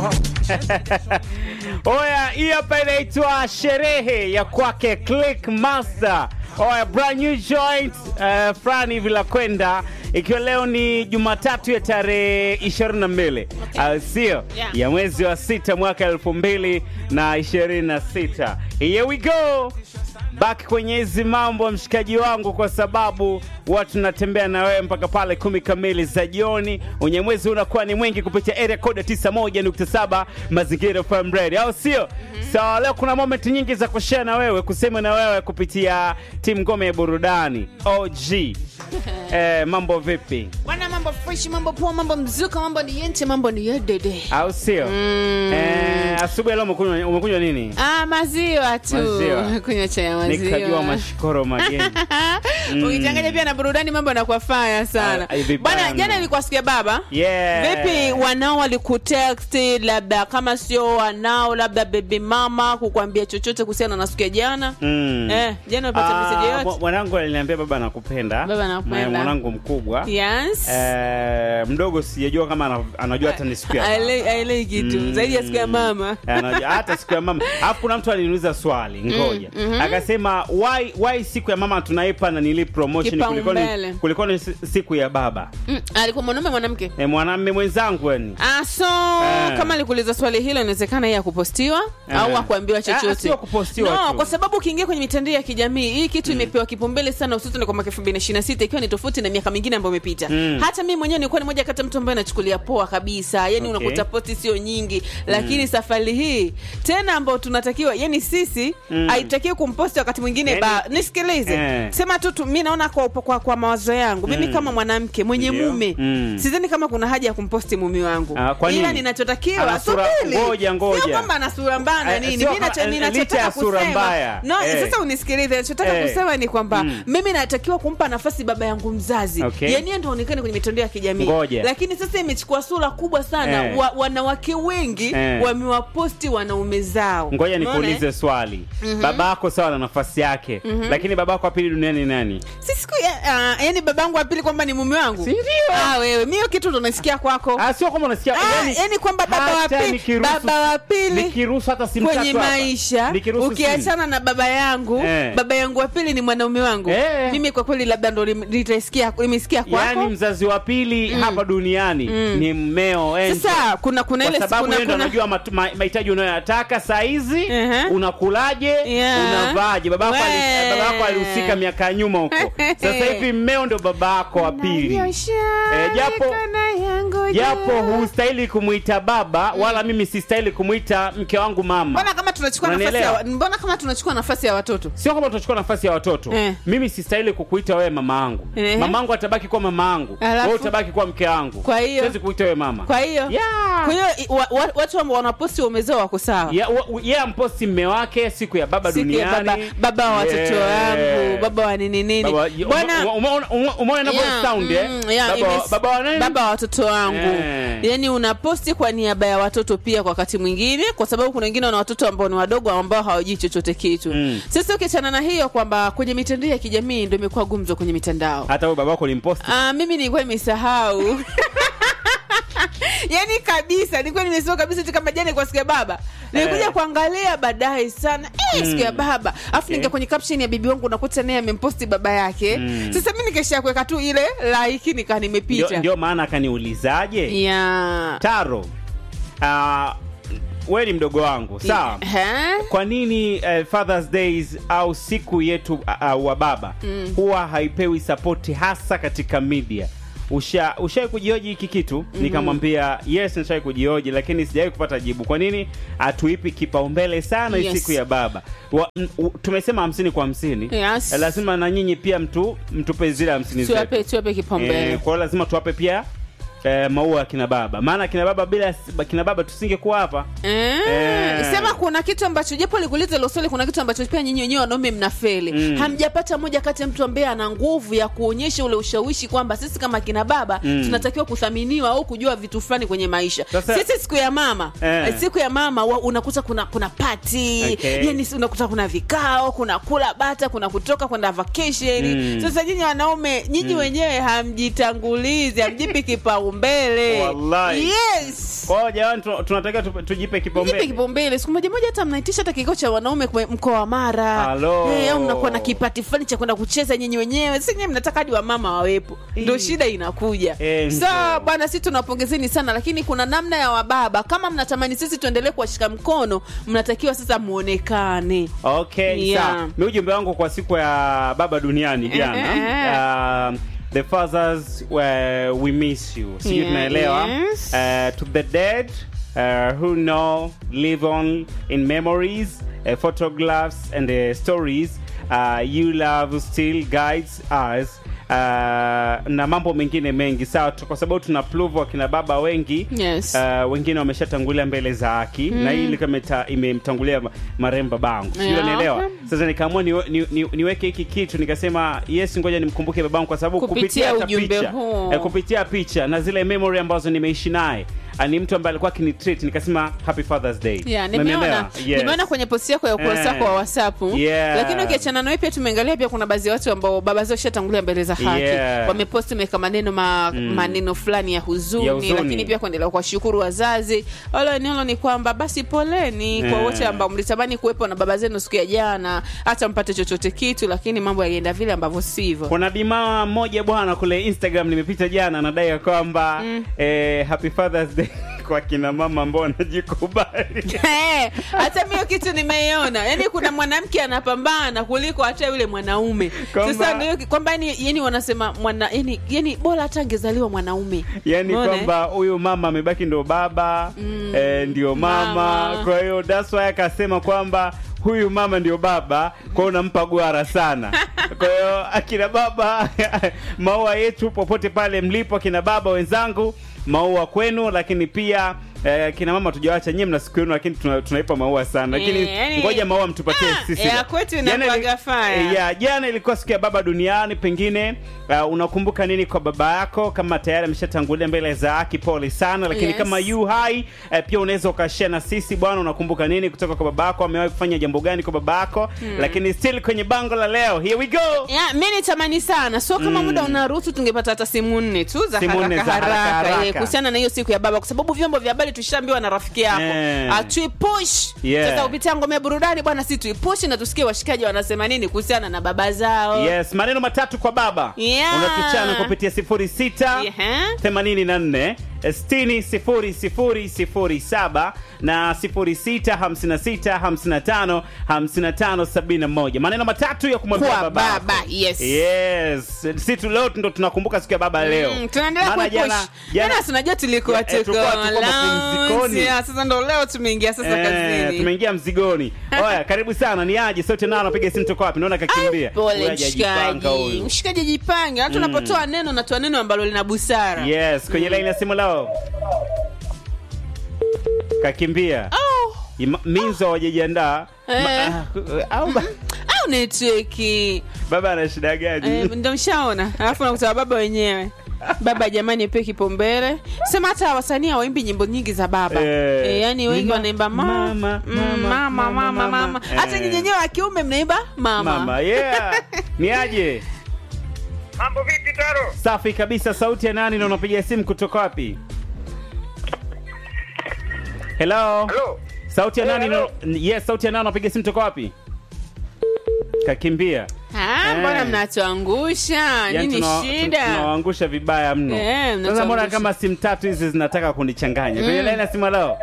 Oya, hii hapa inaitwa sherehe ya kwake Click Master. Oya, brand new joint uh, fulani hivi la kwenda ikiwa leo ni Jumatatu ya tarehe 22 au sio? Yeah. ya mwezi wa sita mwaka elfu mbili na ishirini na sita. Here we go back kwenye hizi mambo mshikaji wangu, kwa sababu watu tunatembea na wewe mpaka pale kumi kamili za jioni. Unyamwezi unakuwa ni mwingi kupitia area code 91.7 Mazingira FM Radio, au sio? So leo kuna moment nyingi za kushare na wewe, kusema na wewe kupitia timu ngome ya burudani OG. Eh, mambo vipi, Bwana, mambo fresh, mambo poa, mambo mzuka, mambo ni yente, mambo ni yedede. au sio? Eh, asubuhi leo umekunywa umekunywa nini? Ah, maziwa tu. Maziwa. Kunywa chai ya maziwa. Nikajua mashikoro mageni. Ukichanganya pia na burudani mambo yanakuwa faya sana. Ah, hivi Bwana, bana. jana nilikuwa sikia baba. Yeah. Vipi wanao walikutext labda kama sio wanao labda baby mama kukwambia chochote kuhusiana na siku ya jana? Mm. Eh, jana ulipata Ah, message mwa- yote? mwanangu aliniambia baba nakupenda. Baba nakupenda. Ma- Mwanangu mkubwa. Yes. Eh, mdogo sijajua kama ana- anajua hata ni siku ya baba. Aele- aelewi kitu Mm. zaidi ya siku ya mama. Anajua- hata siku ya mama. Alafu kuna mtu aliniuliza swali, ngoja. Akasema why why siku ya mama tunaipa na nili promotion kuliko Kipaumbele. ni kuliko ni si- siku ya baba. Mm, alikuwa mwanaume mwanamke? Eh, mwanamume mwenzangu yani. Ah, so Eh. kama alikuuliza swali hilo inawezekana yeye akupostiwa Eh. au akuambiwa Ah, chochote. sio kupostiwa no, tu. kwa sababu ukiingia kwenye mitandao ya kijamii hii kitu imepewa kipaumbele sana hususan kwa mwaka 2026 ikiwa ni tofauti na miaka mingine ambayo imepita. Mm. Hata mimi mwenyewe nilikuwa ni moja kati ya mtu ambaye nachukulia poa kabisa. Yaani Okay. unakuta posti sio nyingi, lakini safari hii tena ambao tunatakiwa yani sisi Mm. haitakiwi kumposti wakati mwingine Yani- ba nisikilize. Eh. Sema tu tu- mimi naona kwa, kwa, kwa mawazo yangu mimi Mm. kama mwanamke mwenye Ndio. mume Mm. sidhani kama kuna haja ya kumposti mume wangu Ah, kwa ila nini? ninachotakiwa Ana sura- subiri. ngoja, ngoja. sio kwamba ana sura mbaya na Eh, nini sio mimi nacho- kama- licha ninachotaka ya sura kusema mbaya. no Eh. sasa unisikilize ninachotaka Eh. kusema ni kwamba Mm. mimi natakiwa kumpa nafasi baba yangu mzazi Okay. yani yeye ndo aonekane kwenye mitandao ya kijamii Ngoja. lakini sasa imechukua sura kubwa sana Eh. wa, wanawake wengi Eh. wamewaposti wanaume zao Ngoja Umeona, nikuulize eh? swali. Babako sawa na nafasi yake, lakini babako wa pili duniani ni nani? si siku ya, uh, yani babangu wa pili kwamba ni mume wangu Si ndio? ah, wewe mi hiyo kitu ndo nasikia kwako Ah, sio kama unasikia Ah, yani kwamba baba wa hata pili nikiruhusu- baba wa pili nikiruhusu hata simu kwenye tatu hapa. maisha Nikiruhusu ukiachana na baba yangu Eh. baba yangu wa pili ni mwanaume wangu Eh. mimi kwa kweli labda ndo lim- nitaisikia nimesikia simu. kwako Yaani mzazi wa pili hapa duniani ni mmeo Angel. sasa kuna kuna kwa ile sababu kuna, yeye ndo kuna, anajua matu- ma- mahitaji unayoyataka saa hizi Ehe. unakulaje Yeah. unavaaje babako ali- We. babako alihusika miaka ya nyuma huko sasa hivi mmeo ndo babako wa pili Nanyosha Eh, japo- mikono yangu japo juu. hustahili kumwita baba wala mimi sistahili kumwita mke wangu mama mbona kama tunachukua nafasi ya, Unanielewa? wa- mbona kama tunachukua nafasi ya watoto sio kama tutachukua nafasi ya watoto Eh. mimi sistahili kukuita wewe mama yangu Ehe. mama yangu atabaki kuwa mama yangu Alafu? wewe utabaki kuwa mke wangu Kwa hiyo? siwezi kuita wewe mama kwa hiyo Yeah. kwa hiyo i- wa, wa, watu ambao wanaposti wamezao wako sawa Ya- wa- yeye amposti mme wake siku ya baba siku ya duniani baba, baba wa watoto Yeah. wangu baba wa nini nini Baba- bwana ume- ume- ume- umeona inavyo Yeah, sound, eh? mm, yeah, Baba wa- imes- baba wa nani? baba wa watoto wangu Eh. yani unaposti kwa niaba ya watoto pia kwa wakati mwingine kwa sababu kuna wengine wana watoto ambao ni wadogo ambao hawajui chochote kitu Mm. sasa ukiachana na hiyo kwamba kwenye mitandao ya kijamii ndo imekuwa gumzo kwenye mitandao hata huyo babako ulimposti Ah, mimi nilikuwa nimesahau yani kabisa nilikuwa nimesahau kabisa eti kama jana kwa siku ya baba nilikuja Eh. kuangalia baadaye sana eh, siku ya baba afu Okay. ninga kwenye caption ya bibi wangu nakuta naye amemposti baba yake Mm. sasa mi nikesha kuweka tu ile like nikaa ndio, nimepita ndio maana akaniulizaje yeah. taro uh, we ni mdogo wangu sawa Eh? kwa nini uh, fathers days au siku yetu uh, uh, wa baba mm. huwa haipewi sapoti hasa katika media usha ushawai kujioji hiki kitu mm-hmm. nikamwambia yes nishawai kujioji lakini sijawai kupata jibu kwa nini hatuipi kipaumbele sana hii Yes. siku ya baba wa, m, u, tumesema hamsini kwa hamsini Yes. Eh, lazima na nyinyi pia mtu mtupe zile hamsini zetu tuwape tuwape kipaumbele Eh, kwa hiyo lazima tuwape pia eh, maua ya kina baba maana kina baba bila kina baba tusingekuwa hapa Eh, Eh. sema kuna kitu ambacho japo likuuliza hilo swali kuna kitu ambacho pia nyinyi wenyewe wanaume mnafeli Mm. hamjapata moja kati ya mtu ambaye ana nguvu ya kuonyesha ule ushawishi kwamba sisi kama kina baba Mm. tunatakiwa kuthaminiwa au kujua vitu fulani kwenye maisha Sasa- sisi siku ya mama Eh. eh, siku ya mama wa, unakuta kuna kuna pati Okay. yani si- unakuta kuna vikao kuna kula bata kuna kutoka kwenda vacation Mm. sasa nyinyi wanaume nyinyi wenyewe hamjitangulizi hamjipi kipaumbele kipaumbele Wallahi. yes Kwa hiyo jamani, tu- tunatakiwa tu- tujipe jipe kipaumbele. kipaumbele siku moja moja hata mnaitisha hata kikao cha wanaume kwe- mkoa wa mara Halo. Eh, au mnakuwa na kipati fulani cha kwenda kucheza nyinyi wenyewe si nyinyi mnataka hadi wamama wawepo ndo Eh. shida inakuja Eh, sa ndio. bwana si tunawapongezeni sana lakini kuna namna ya wababa kama mnatamani sisi tuendelee kuwashika mkono mnatakiwa sasa muonekane Okay, Yeah. sawa. Mi ujumbe wangu kwa siku ya baba duniani jana. Um, the fathers were, we miss you. Sijui Yeah, tunaelewa. yes. Uh, to the dead uh, who know live on in memories, uh, photographs and uh, stories. Uh, you love still guides us. Uh, na mambo mengine mengi sawa tu- kwa sababu tuna pluvu wakina baba wengi Yes. uh, wengine wameshatangulia mbele za haki na hii ilikuwa imeta- imemtangulia ma- marehemu babangu sijui Yeah. unanielewa sasa nikaamua ni, ni, ni, niweke hiki kitu nikasema yes ngoja nimkumbuke babangu kwa sababu Kupitia kupitia hata ujumbe picha huu. eh, kupitia picha na zile memory ambazo nimeishi naye ah, ni mtu ambaye alikuwa akinitreat nikasema happy fathers day Yeah, Umenielewa? nimeona Yes. nimeona kwenye posti yako ya ukurasa Eh. wako wa WhatsApp Yeah. lakini ukiachana nawe pia tumeangalia pia kuna baadhi ya watu ambao baba zao shatangulia mbele za haki Yeah. wameposti meweka maneno ma, maneno fulani ya huzuni, Ya huzuni. lakini pia kuendelea kuwashukuru wazazi wala eneo ni kwamba basi poleni kwa Yeah. wote ambao mlitamani kuwepo na baba zenu siku ya jana hata mpate chochote kitu lakini mambo yaenda vile ambavyo sivyo kuna bimaa mmoja bwana kule instagram nimepita jana anadai ya kwamba eh, happy fathers day kwa kina mama ambao wanajikubali Eh, hata mio kitu nimeiona yaani kuna mwanamke anapambana kuliko hata yule mwanaume Kwamba- sasa ndio kwamba yani, yani wanasema mwana yani, yani bora hata angezaliwa mwanaume yani Umeona, eh? kwamba huyu mama amebaki ndo baba mm, eh, ndio mama, mama. kwa hiyo that's why akasema kwamba huyu mama ndio baba kwa hiyo unampa gwara sana kwa hiyo akina baba maua yetu popote pale mlipo akina baba wenzangu maua kwenu lakini pia eh, kina mama tujawacha nyie mna siku yenu lakini tuna, tunaipa maua sana lakini Eh, yani- ngoja maua mtupatie Ah, sisi ya kwetu Jana ili- inakuwaga fire. eh, ya jana ilikuwa siku ya baba duniani pengine uh, unakumbuka nini kwa baba yako kama tayari ameshatangulia mbele za haki pole sana lakini Yes. kama yu hai uh, pia unaweza ukashare na sisi bwana unakumbuka nini kutoka kwa baba yako amewahi kufanya jambo gani kwa baba yako lakini still kwenye bango la leo here we go ya mi nitamani sana so kama muda unaruhusu tungepata hata simu nne tu za Simu nne haraka za haraka haraka haraka. eh, kuhusiana na hiyo siku ya baba kwa sababu vyombo vya habari tushaambiwa na rafiki yako Eh. atuipush Yeah. sasa kupitia ngome ya burudani bwana si tuipush na tusikie washikaji wanasema nini kuhusiana na baba zao yes maneno matatu kwa baba Yeah. unatuchana kupitia 06 Yeah. 84 60 00 07 na 06 56 55 55 71 maneno matatu ya kumwambia Kwa baba yako. baba, yes. yes si tu leo ndo tunakumbuka siku ya baba leo Mm, tunaendelea Maana kuipush jana- jana- jana tunajua tulikuwa Eh, tuko tulikuwa- tulikuwa mapumzikoni. lounge. Yeah, sasa ndo leo tumeingia sasa Eh, kazini tumeingia mzigoni oya karibu sana ni aje sote nao anapiga simu toka wapi naona kakimbia pole Huyu hajajipanga mshikaji huyu. mshikaji jipange hata tunapotoa neno natoa neno ambalo lina busara yes kwenye laini ya simu leo kakimbia oh. Ima- minzo hawajajiandaa Eh. Ma- ah, au ba- au netweki baba ana shida gani eh, ndo mshaona alafu nakuta baba wenyewe baba jamani pe kipaumbele sema hata wasanii hawaimbi nyimbo nyingi za baba Eh. eh, yani wengi Mama, wanaimba ma- mama, mm, mama, mama mama, mama mama. mama hata Eh. nyinyi wenyewe wa kiume mnaimba mama, mama yeah ni aje Mambo vipi Taro? safi kabisa sauti ya nani na unapiga simu kutoka wapi hello Halo. sauti ya Eh, nani hello. na- yes sauti ya nani unapiga simu kutoka wapi kakimbia Ah, Eh. mbona mnatuangusha Yaani nini tuna- tuna- shida tunawaangusha vibaya mno Eh, sasa mbona mnatuangusha. kama simu tatu hizi zinataka kunichanganya kwenye laini ya simu leo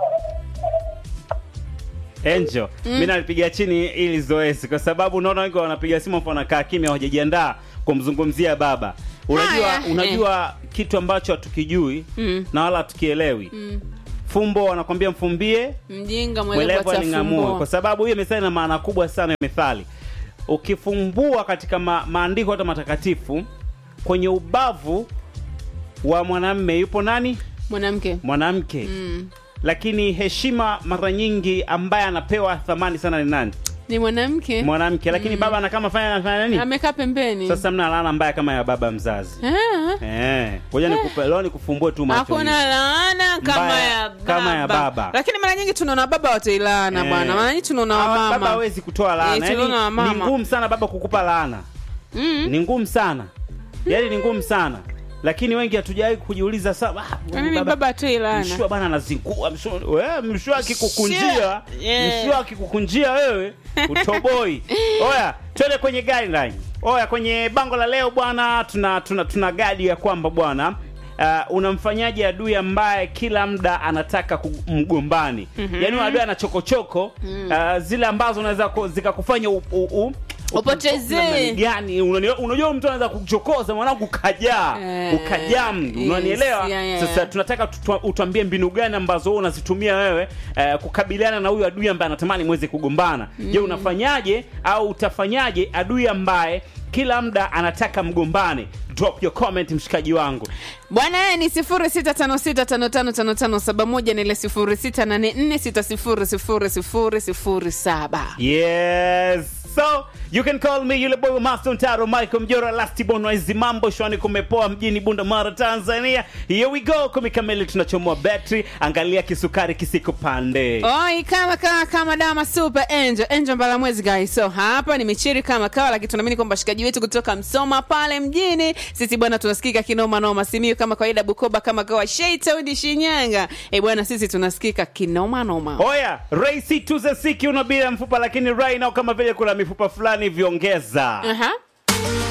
Angel, mi nalipiga chini ili zoezi kwa sababu unaona wengi wanapiga simu afu wanakaa kimya hawajajiandaa kumzungumzia baba. Unajua Haya, unajua kitu ambacho hatukijui Mm. na wala hatukielewi. Mm. Fumbo wanakwambia mfumbie, mjinga mwelevu mwelevu aling'amue, kwa atafumbua sababu hiyo methali ina maana kubwa sana ya methali. Ukifumbua katika ma, maandiko hata matakatifu kwenye ubavu wa mwanamme yupo nani? mwanamke Mwanamke. mm. Lakini heshima mara nyingi ambaye anapewa thamani sana ni nani? ni mwanamke Mwanamke. Lakini baba anakama fanya anafanya nani? amekaa pembeni Sasa mna laana mbaya kama ya baba mzazi. Ah. Eh, ngoja nikupe leo nikufumbue tu macho. hakuna hivi. laana kama Mbaya, ya baba. kama ya baba. lakini mara nyingi tunaona baba watailaana Eh. bwana mara nyingi tunaona Hawa- Baba wamama hawezi kutoa laana. Eh, Yaani, tunaona wamama. ni ngumu sana baba kukupa laana. mm. Ni ngumu sana. Yaani ni ngumu sana. lakini wengi hatujawahi kujiuliza sana ah, Kwa nini baba tu ilana mshua bana anazingua mshua wewe mshua akikukunjia Mshua, yeah. mshua akikukunjia wewe utoboi oya twende kwenye guideline oya kwenye bango la leo bwana tuna tuna tuna gadi ya kwamba bwana Uh, unamfanyaje adui ambaye kila muda anataka ku- mgombani mm-hmm. yaani adui ana chokochoko mm. uh, zile ambazo unaweza ku- zikakufanya u, u, u, Upotezee. namna gani Unani- unajua mtu anaweza kuchokoza mwanangu ukajaa Eh, ukajaa mdu yes, unanielewa yeah, yeah. sasa tunataka tutua- utuambie mbinu gani ambazo wewe unazitumia wewe eh, kukabiliana na huyu adui ambaye anatamani mweze kugombana je unafanyaje au utafanyaje adui ambaye kila muda anataka mgombane drop your comment mshikaji wangu bwana yeye ni 0656555571 na ile 0684600007 yes so you can call me yule boy wa master mtaro michael mjora lastibon waizi mambo shwani kumepoa mjini bunda mara tanzania here we go kumi kamili tunachomoa betri angalia kisukari kisiko pande oi kama kama kama dama super angel angel mbalamwezi guys so hapa ni michiri kama kawa lakini tunaamini kwamba washikaji wetu kutoka msoma pale mjini sisi bwana tunasikika kinoma noma simiu kama kawaida bukoba kama kawa sheitaudi shinyanga e bwana sisi tunasikika kinoma noma oya raisi tuzesiki unabila mfupa lakini right now kama vile kuna mifupa fulani viongeza Aha.